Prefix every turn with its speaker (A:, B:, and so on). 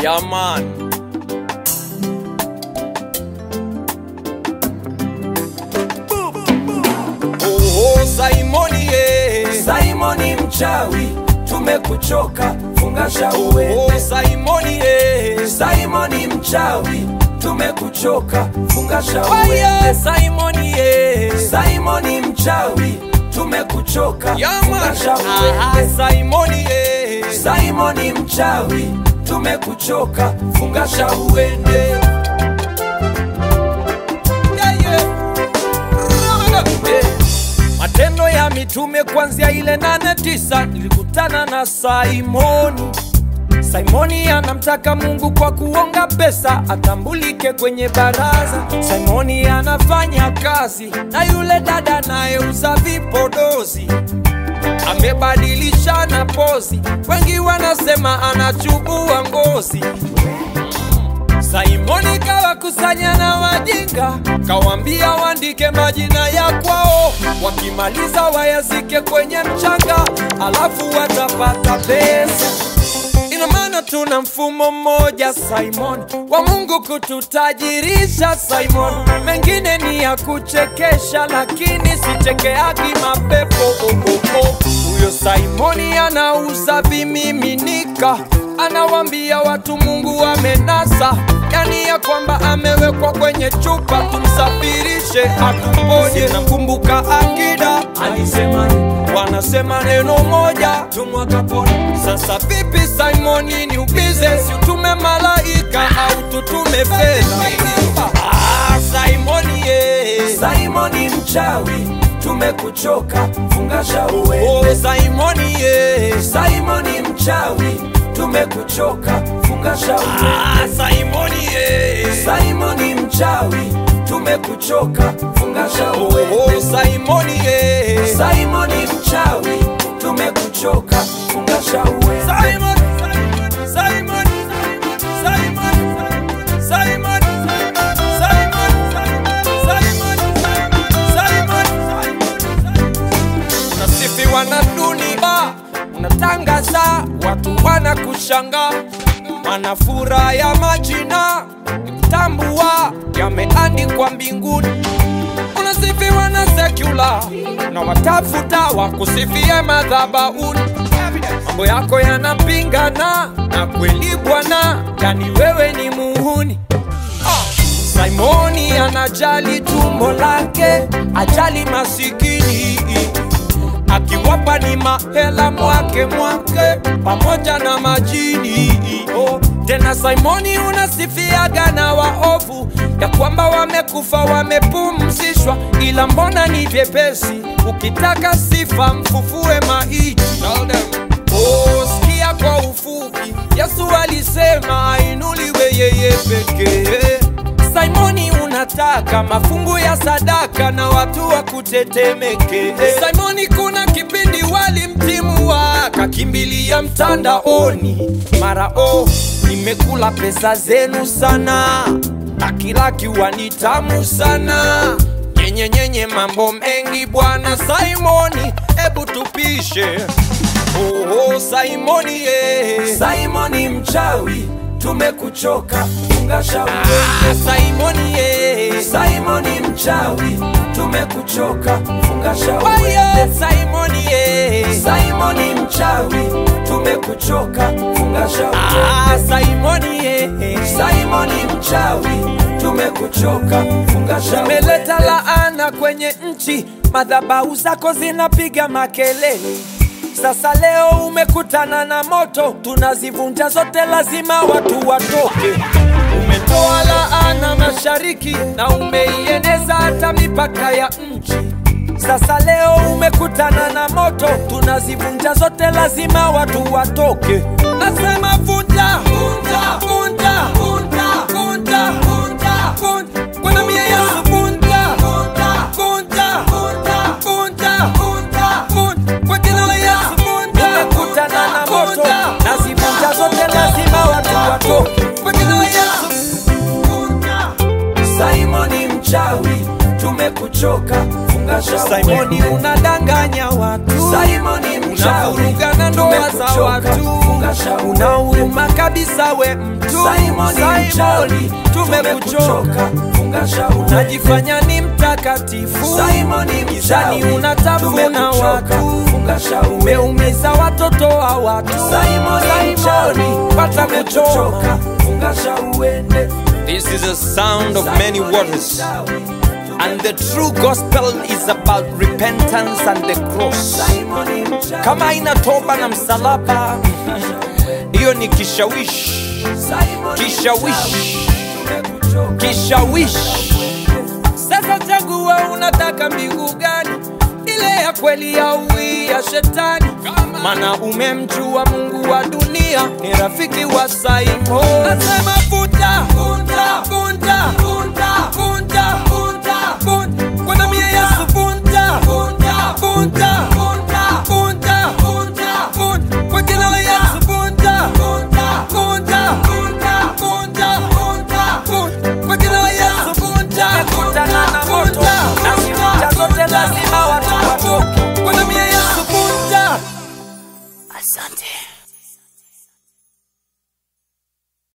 A: Yeah, man. Oh, oh, Simoni, eh.
B: Simoni mchawi, tumekuchoka, funga shauwe.
A: Oh, Simoni, eh.
B: Simoni mchawi, tumekuchoka, funga
A: Oh,
B: shauwe.
A: yeah, Simoni, eh.
B: Simoni mchawi, tumekuchoka,
A: Yeah,
B: funga
A: man.
B: shauwe.
A: Ah, Simoni, eh.
B: Simoni mchawi, tumekuchoka, funga shauende.
A: Yeah, yeah. Eh, Matendo ya Mitume kuanzia ile nane tisa nilikutana na Simoni. Simoni anamtaka Mungu kwa kuonga pesa atambulike kwenye baraza. Simoni anafanya kazi na yule dada anayeuza vipodozi, amebadilisha na pozi, wengi wanasema anachubua ngozi. Simoni kawakusanya na wajinga, kawambia waandike majina ya kwao, wakimaliza wayazike kwenye mchanga, alafu watapata pesa. Ina maana tuna mfumo mmoja Simon wa Mungu kututajirisha Simon, mengine ni ya kuchekesha, lakini sichekeagi mapepo oh, oh, oh. Huyo Simoni anauza vimiminika, anawambia watu Mungu amenasa, yani ya kwamba amewekwa kwenye chupa, tumsafirishe atuponye. Nakumbuka akida alisema wanasema neno moja tumwakapona. Sasa vipi Simoni, ni ubize, si utume malaika au tutume fedha? Ah, Simoni eh.
B: Simoni mchawi, tumekuchoka, funga shauwe.
A: Oh, Simoni eh.
B: Simoni mchawi, tumekuchoka, funga shauwe.
A: Ah, Simoni eh.
B: Simoni mchawi, tumekuchoka, funga
A: Oh,
B: shauwe.
A: oh, Simoni eh.
B: Simoni mchawi, tumekuchoka, funga shauwe.
A: Simon, Simon, Simon, Simon, Simon, Simon, Simon, Simon, unasifiwa na dunia, unatangaza, watu wanakushanga, wanafuraha ya majina tambua yameandikwa mbinguni unasifiwa na sekula na watafuta wakusifie madhabauni mambo yako yanapingana na kweli bwana yani wewe ni muhuni Ah, simoni anajali tumbo lake ajali masikini akiwapa ni mahela mwake mwake pamoja na majini oh. Tena Simoni unasifiaga na waovu ya kwamba wamekufa wamepumzishwa, ila mbona ni vyepesi? Ukitaka sifa mfufue maiti. Tell them. Oh, sikia kwa ufupi, Yesu alisema ainuliwe yeye pekee. Simoni unataka mafungu ya sadaka na watu wa kutetemeke. Simoni kuna kipindi walimtimua kakimbilia mtandaoni, mara oh, nimekula pesa zenu sana, akilakiwa ni tamu sana nyenye nyenye, mambo mengi bwana Simoni, ebu tupishe. Oh, oh, Simoni eh.
B: Simoni mchawi, tumekuchoka, funga shauwe.
A: Ah, Simoni eh.
B: Simoni mchawi, tumekuchoka, funga
A: Oh,
B: shauwe.
A: yeah, Simoni eh.
B: Simoni mchawi, tumekuchoka, funga shauwe.
A: Ah, Simoni eh.
B: Simoni mchawi, tumekuchoka, funga shauwe.
A: Umeleta laana kwenye nchi, madhabahu zako zinapiga makelele. Sasa leo umekutana na moto, tunazivunja zote, lazima watu watoke. Umetoa laana mashariki na umeieneza hata mipaka ya nchi. Sasa leo umekutana na moto, tunazivunja zote, lazima watu watoke. Nasema vunja, vunja, vunja, vunja, vunja, vunja, vunja. Kwa damu ya Yesu vunja, vunja, vunja, vunja, vunja, vunja, vunja. Kwa jina la Yesu vunja. Umekutana na moto, nazivunja zote, lazima watu watoke. Kwa jina la Yesu vunja.
B: Simoni mchawi, tumekuchoka, funga funga shauri.
A: Simoni unadanganya watu
B: Simoni mchawi,
A: unavuruga na ndoa za
B: tumekuchoka,
A: watu
B: funga shauri.
A: unauma kabisa we mtu
B: Simoni mchawi,
A: tumekuchoka
B: funga shauri.
A: unajifanya ni mtakatifu
B: Simoni
A: gizani
B: mchawi,
A: unatafuna
B: tumekuchoka,
A: watu
B: funga shauri.
A: umeumiza watoto wa watu
B: Simoni mchawi,
A: pata kuchoka
B: tumekuchoka, funga shauri uende.
A: This is a sound of many waters and the true gospel is about repentance and the cross
B: Simoni mchawi,
A: kama ina toba na msalaba hiyo ni kishawishi
B: Simoni
A: kishawishi
B: tumekuchoka.
A: kishawishi sasa chagua unataka mbingu gani ile ya kweli au hii ya shetani mana umemjua mungu wa dunia ni rafiki wa saimo nasema vunja vunja vunja vunja vunja vunja vunja kwa damu ya yesu vunja vunja vunja vunja vunja vunja vunja kwa jina la yesu vunja vunja vunja vunja vunja vunja vunja kwa jina la yesu vunja kutana na moto na vunja zote lazima watu watoke kwa damu ya yesu vunja
C: Asante.